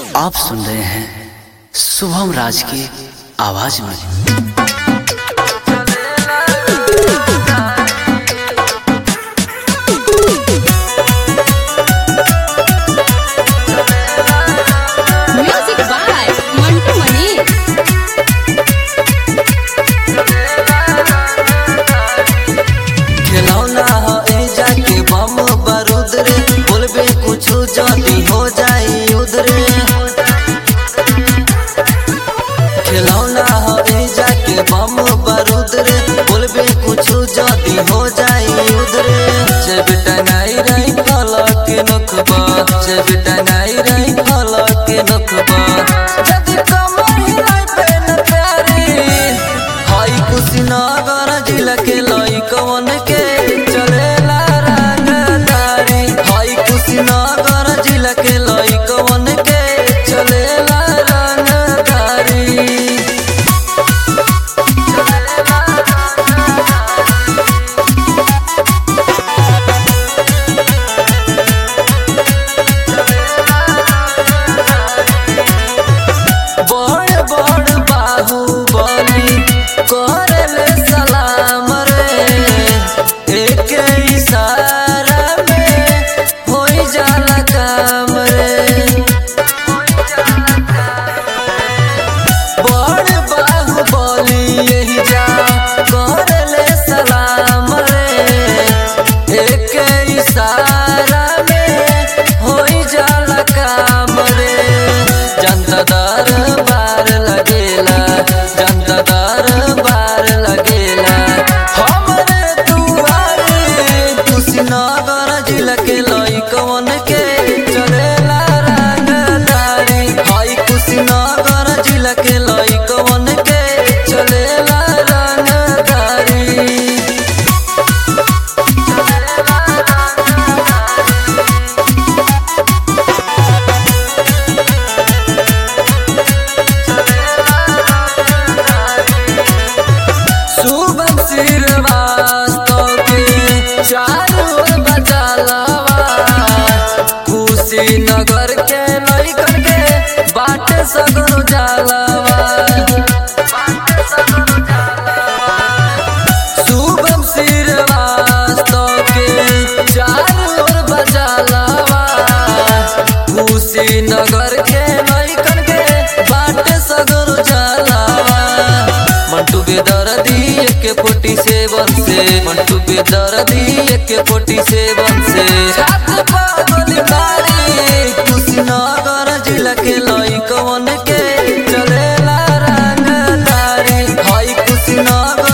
आप सुन रहे हैं शुभम राज की आवाज में Music by Mantu Mani. खिलौना हो ए जाके बम बारूद रे बोलबे कुछ जल्दी हो जाई उधरे खिलौना हो ए जाके बम बारूद रे बोलबे कुछ जल्दी हो जाई उधरे जब टनाई रही फलक नखबा जब टनाई रही फलक नखबा जब कमर हिलाई पे न प्यारी हाई कुशीनगर जिला के लई कवन के चलेला रंगदारी हाई कुशीनगर जिला के लई कवन के चलेला रंगदारी बड़ बड़ बाहुबली करले सलाम रे एक इशारा में होई जाला काम रे बड़ बाहुबली यही जा करले सलाम रे एक इशारा में होई जाला काम रे जनता दरबार लगेला जनता दरबार लगेला हमरे दुआरे कुशीनगर जिला के लई कवन के चलेला रंगदारी हाई कुशीनगर जिला के लई कवन के चलेला रंगदारी शुभम श्रीवास्तव के चारों ओर बचालवा कुशीनगर के लइकन के बाटे सगरो जालवा शुभम श्रीवास्तव के चारों ओर बचालवा कुशीनगर के लइकन के बाटे सगरो जालवा मंटू बेदर्दी एक फोर्टी सेवन से मंटू बेदर्दी एक फोर्टी सेवन से छात पागल मारी कुशीनगर जिला के लई कवन के चलेला रंगदारी हाई कुशीनगर